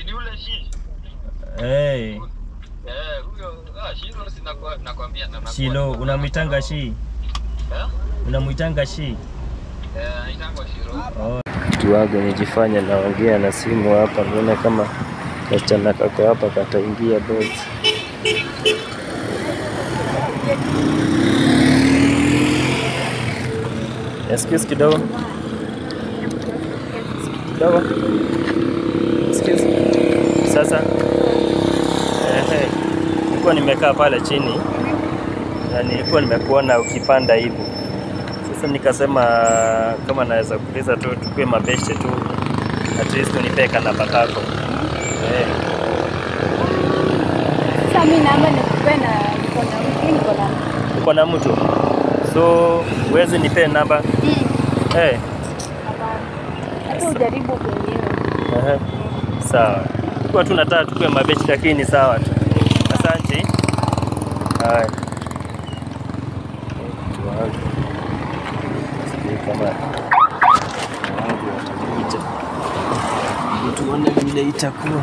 ni ule shi. hey, Eh, huyo ah Shiro si nakwa- nakwambia na nakuwa- Shilo unamwitanga shi Eh? unamwitanga shi Eh, anaitangwa Shiro. oh. Mtu wangu nijifanya naongea na simu hapa, nione kama kasichana kako hapa kataingia box. Excuse kidogo kidogo, excuse. Sasa ehe, nilikuwa nimekaa pale chini na nilikuwa nimekuona ukipanda hivi sasa nikasema kama naweza kuuliza tu tukue mabeshe tu at least unipe kanamba kako eh. Sasa mimi naomba nikupe na niko na mtu niko na Uko na mtu so uwezi nipe namba Mm, eh. hapana. Hata ujaribu mwenyewe. Ehe. Sawa, kwa tu nataka tukue mabeshi lakini ni sawa tu. Asante. Haya. Mtu wangu. Sijui kama wangu watakuja. Tuone vile itakuwa.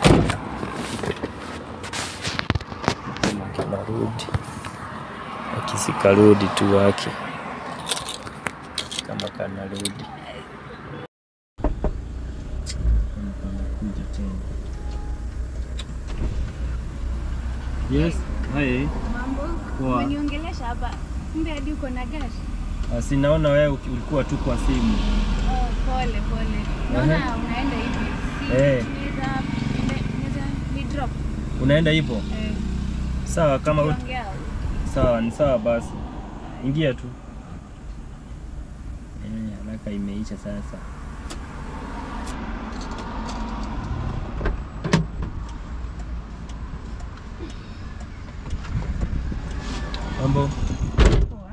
Kama kinarudi. Akisikarudi tu wake. Kama kanarudi. Anakuja tena. Yes, hi. Mambo? Poa. Umeniongelesha hapa. Kumbe hadi uko na gari? Ah, si naona wewe uki- ulikuwa tu kwa simu. Oh, pole pole. Naona unaenda hivi. Si Eh. tunaweza tunaweza ni drop. Unaenda hivyo? Eh. Sawa, kama ut... Tuongea. sawa, ni sawa basi. Ingia tu. Eh, haraka imeisha sasa. Mambo? Poa.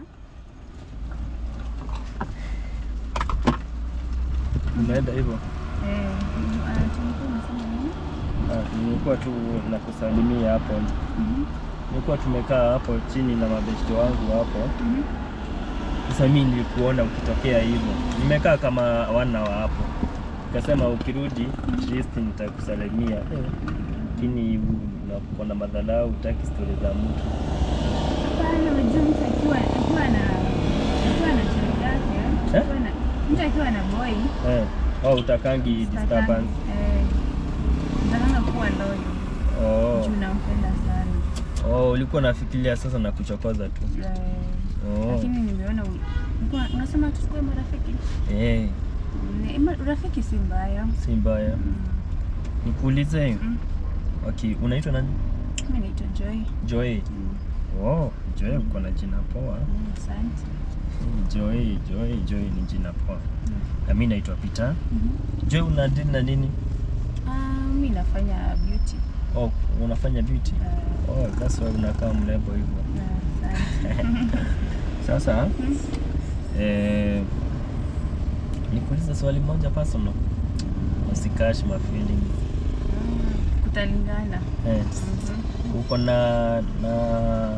Unaenda hivyo? Eh, ah, tulikuwa tunasema nini? Ah, nilikuwa tu nakusalimia hapo. Mhm. Nilikuwa tumekaa hapo chini na mabeshte wangu hapo. Mhm. Sasa mimi nilikuona ukitokea hivyo, nimekaa kama wana wa hapo, nikasema ukirudi at least nitakusalimia, Eh, lakini uko na madharau, utaki stori za mtu. Hapana, unajua mtu akiwa akiwa na akiwa na chali yake, Eh? akiwa na mtu akiwa na boy Eh, au utakangi disturbance. Eh, nataka kuwa loyal Oh, juu nampenda sana. oh, ulikuwa nafikiria sasa na kuchokoza tu. Eh, Oh, lakini nimeona u- ulikuwa- unasema tusikue marafiki. eh, Ni- ma- Urafiki si mbaya. si mbaya. Mm. Nikuulize, Mm. okay, unaitwa nani? Mimi naitwa Joy. Joy. Mm. Oh, Joy uko na jina poa. Mm, Asante. Joy, Joy, Joy ni jina poa. Mm. Na mimi naitwa Peter. Mhm. Joy una deal na nini? Ah, mimi nafanya beauty. Oh, unafanya beauty? Ah, Oh, that's why unakaa mrembo hivyo. ah, asante. Sasa Mm. eh, nikuulize swali moja personal. Usikash my feelings. Ah, Kutalingana. Eh, Mhm. uko na na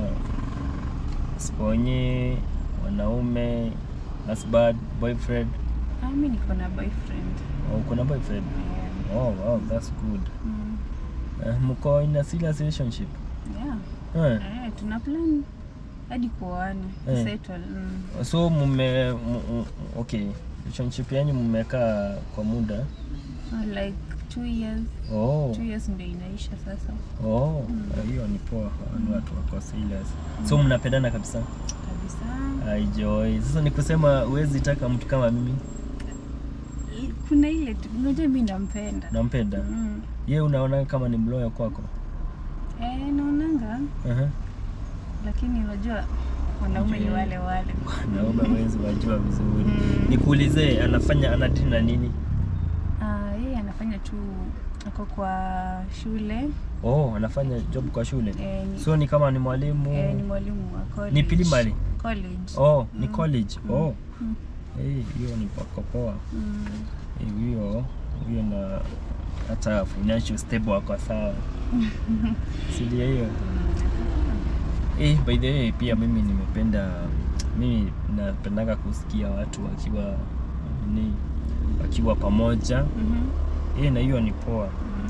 sponye wanaume husband, boyfriend. Ah, mimi niko na boyfriend. Oh, uko na boyfriend? Yeah. Oh, wow, that's good. Mm. Eh, mko in a serious relationship? Yeah. Eh. Eh, tuna plan hadi kuoana. Eh. Settle. Mm. So mume m- m- okay, relationship yani mmekaa kwa muda. Ah, Like two years. Oh. Two years ndio inaisha sasa. Oh, hiyo ni poa, ni watu wako serious. So mnapendana kabisa? Kabisa. Ai Joy. Sasa ni kusema huwezi taka mtu kama mimi? I- Kuna ile tu- unajua mimi nampenda. Nampenda. Mm. Ye unaona kama ni mloyo kwako? Eh, naonanga Uh-huh. lakini unajua wanaume ni Je. wale wale. Naomba wezi wajua vizuri. Mm. Nikuulize anafanya anadili na nini? Ah, yeye anafanya tu ako kwa shule Oh, anafanya job kwa shule. eh, ni, So ni kama ni mwalimu. eh, ni mwalimu wa college. Ni primary? College. Oh, ni Mm. college. Oh. Mm. Eh, hiyo ni pako poa. Mm. Eh, Hiyo hiyo na hata financial stable wako sawa. Si ndio hiyo? Eh, by the way pia mimi nimependa mimi napendaga kusikia watu wakiwa ni wakiwa pamoja. Mhm. Eh, na hiyo ni poa. Mm.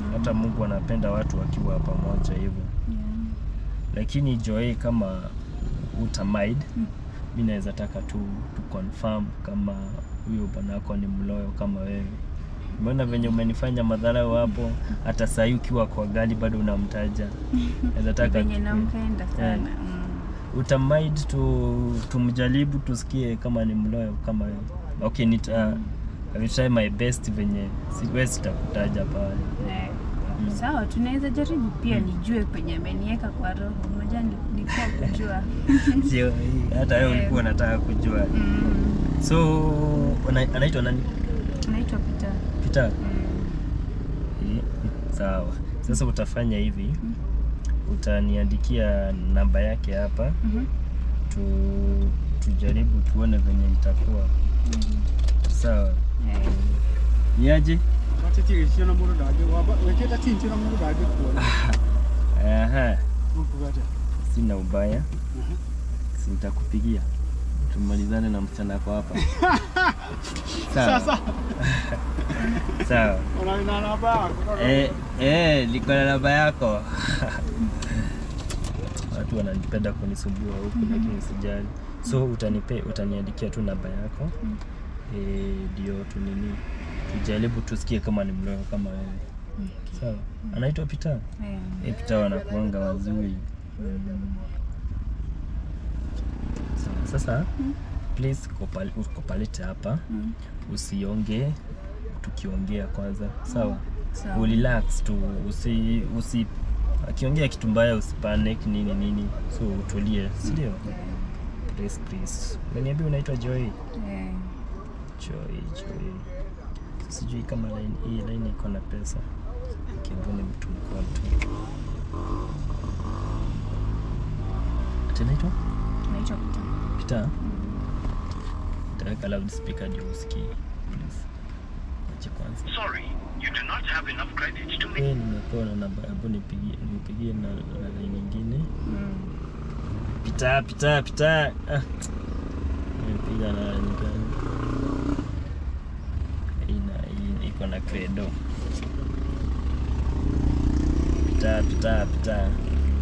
hata Mungu anapenda watu wakiwa pamoja hivyo Yeah. lakini Joy kama utamind Mm. mi naweza taka tu tu confirm kama huyo bwanako ni mloyo kama wewe mbona venye umenifanya madharau hapo hata sahii ukiwa kwa gari bado unamtaja naweza taka Venye tu- nampenda Eh. sana. Mm. utamind tu tumjaribu tusikie kama ni mloyo kama wewe okay nita I will try my best venye siwezi sitakutaja pale Eh, Mm. Sawa, tunaweza jaribu pia nijue penye ameniweka kwa roho. Unajua ni- nikuwa kujua. sio hata wewe Eh. ulikuwa unataka kujua Mm. so ana- anaitwa nani Naitwa Peter. Peter Mm. Eh, sawa sasa utafanya hivi Mm. utaniandikia namba yake hapa Mhm. tu, tujaribu tuone venye itakuwa Mhm. sawa Eh, niaje wachichirishana mundu ndage waba weketa chinchira mundu ndage kuona aha ukugata sina ubaya si nitakupigia tumalizane na msichana wako hapa sawa sasa sawa unaina namba yako Eh, eh, liko na namba yako. Watu wananipenda kunisumbua huku lakini sijali. So utanipe utaniandikia tu namba yako. Mm. Eh, ndio tu nini tujaribu tusikie kama ni mloyo kama wewe. okay. Sawa. Anaitwa Peter. Eh, Eh, Peter wanakuanga wazuri. Sawa. Sasa Mm. please kopal, ukopalete hapa mm. usiongee tukiongea kwanza sawa Sawa. urelax tu usi usi akiongea kitu mbaya usipanic nini nini so utulie si ndio Eh, please please umeniambia unaitwa Joy eh. Joy Joy sijui kama line hii line iko na pesa kimbuni mtu mkoa tu atanaitwa Naitwa Peter. Peter taweka loudspeaker ndio usikie please acha kwanza Sorry, you do not have enough credit to make. Eh, nimepewa na namba hebu nipigie nipigie na na line nyingine Mm. pita pita pita ah. nimepiga na line gani ina ina- iko na credo pita pita pita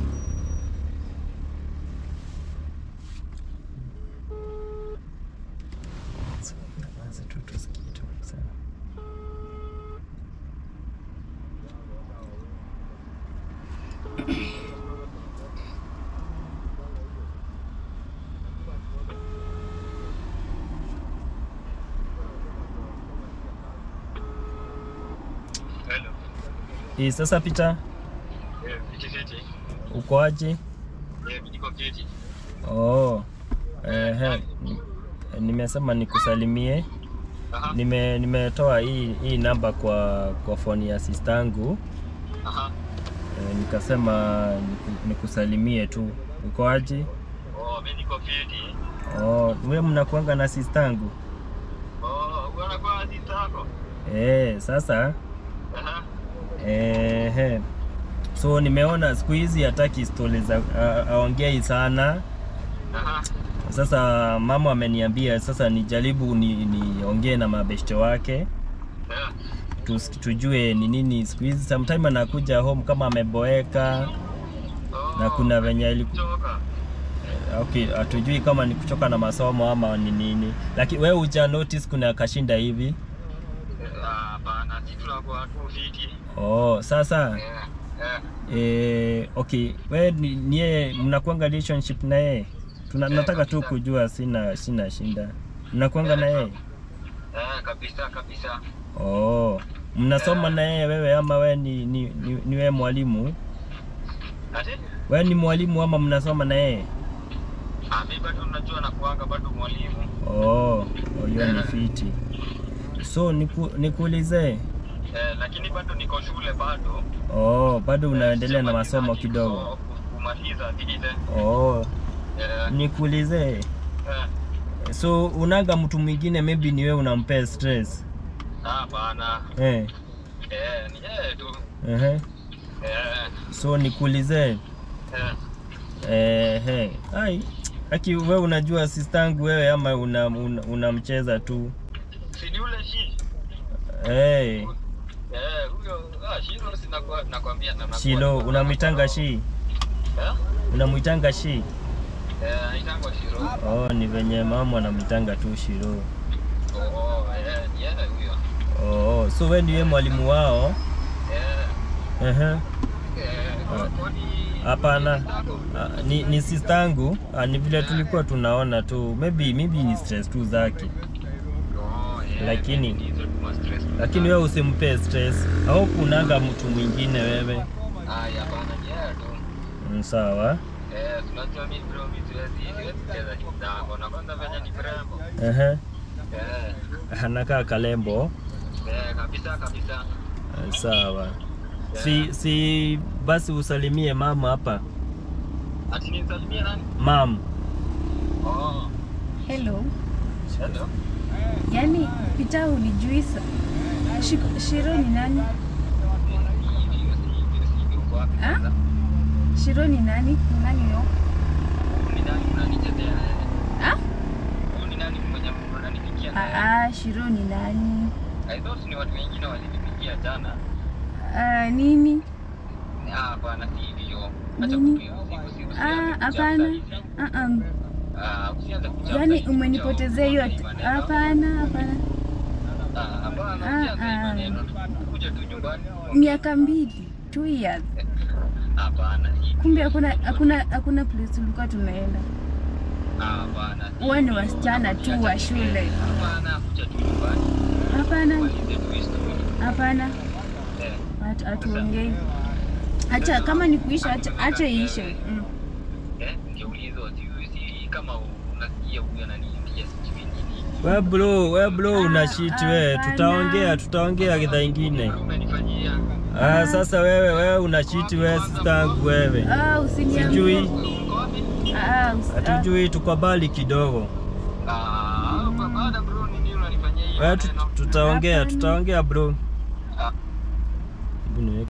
So, nyamaza tu tusikie tu sawa Hello. hii sasa pita Eh, fiti fiti. uko aje Eh, niko kiti. Oh, ehe, ni- nimesema nikusalimie. Aha. Nime nimetoa hii hii namba kwa kwa foni ya sistangu Aha. e, nikasema niku- nikusalimie tu. Uko aje? Oh, mimi niko fiti. Oh, wewe mnakuanga na sistangu? Oh, unaona kwa sisi yako. Eh, sasa Aha. ehe. So nimeona siku hizi hataki stori za a- aongei sana. Aha. Sasa mama ameniambia sasa nijaribu ni niongee na mabeshte wake. Eh. tus- tujue ni nini siku hizi sometime anakuja home kama ameboeka Oh, na kuna venye aliku... Toka. okay, hatujui kama ni kuchoka na masomo ama ni nini, lakini wewe uja notice kuna kashinda hivi. Eh, ah, Hapana, sisi tunakuwa tu fiti. Oh, sasa Eh. Eh. eh, okay, wewe ni ni yeye mnakuanga relationship na yeye? Tuna Eh, nataka tu kabisa. kujua, sina sina shinda. Mnakuanga na yeye? Eh, kabisa kabisa. Oh, mnasoma na yeye wewe ama wewe ni ni, ni, ni wewe mwalimu? Ati? Wewe ni mwalimu ama mnasoma na yeye? Ah, mimi bado unajua nakuanga bado mwalimu. Oh, oh, hiyo ni fiti. So niku, nikuulize, Eh, lakini bado niko shule bado. oh, bado unaendelea na Sijamaliza masomo kitu, kidogo? so, Kumaliza vile. Oh, Eh, nikuulize, eh. so unaga mtu mwingine maybe ni wewe unampea stress Ah, Hapana. eh? Eh, ni yeye tu. Ehe. Eh, So nikuulize, eh. eh, hey. Ai, aki wewe unajua sistangu wewe ama unamcheza una, unamcheza tu Si ni ule shi. hey. Eh, huyo ah, Ah, Shiro si nakwa- nakwambia na nakuwa- Shilo, unamwitanga shi? Eh? Unamwitanga shi? Eh, anaitangwa Shiro. Oh, ni venye mama anamwitanga tu Shilo. Oh, eh, ni yeye huyo. Oh, so wewe ndiye mwalimu wao? Eh, Ehe. eh, kwa- kwani- Hapana. Sako? Ah, ni, ni sistangu ah, ni vile tulikuwa tunaona tu maybe maybe ni stress tu zake Oh, eh, Lakini- ni hizo tu ma stress tu lakini sana. wewe usimpe stress au kunaga mtu mwingine wewe Ah, hapana, ni yeye tu. Mm, sawa Eh, tunajua mimi bro, mimi siwezi siwezi cheza kitambo. Na kwanza venye ni mrembo. Ehe. Eh, anakaa kalembo eh, kabisa kabisa. Ah, sawa si si basi usalimie mama hapa Ati nisalimie nani? mam Oh, Hello. hello. Yaani Peter unijui sa. Shiko- Shiro ni nani? Hivi, hivi, hivi, hivi, uko wapi Ah? kwanza? Shiro ni nani? Ni nani huyo? Huyu ni nani unanichezea yeye? Ah? Huyu ni nani mwenye unanipigia na yeye? Ah, ah, Shiro ni nani? I thought ni watu wengine walinipigia jana. Ah, nini? Ah, bwana si hivyo. Acha Nini? kutu- usi- usi- Ah, usianze hapana. kuchapa hivi. Ah, ah. Ah, usianze kuchapa Yaani hivi. umenipotezea hiyo. Usianze maneno. Hapana, hapana. Ah, hapana, Ah, usianze hii ah. maneno. Kuja tu nyumbani. Miaka mbili, two years. Hapana, hivi. Kumbe hakuna hakuna hakuna place tulikuwa tunaenda. Ah, hapana. si Huwa ni hivyo. wasichana tu wa shule. Hapana, kuja tu nyumbani. Hapana, Malize tu history. hapana. Eh, Hatu- Hatuongei. Acha kama ni kuisha, acha acha iishe. Mm. eh, ningeuliza sijui si kama unasikia huyu ananiambia sijui nini. we bro we bro una shit we hapana. tutaongea tutaongea kidha ingine Umenifanyia. ah, sasa wewe wewe una shit we sistangu wewe Ah, usiniambie. sijui Uko wapi? Ah, usi- ah. hatujui tuko bali kidogo Ah, baada bro, ni nini unanifanyia hiyo we tu- maneno? tutaongea Hapana. tutaongea bro Ah. Hebu niweke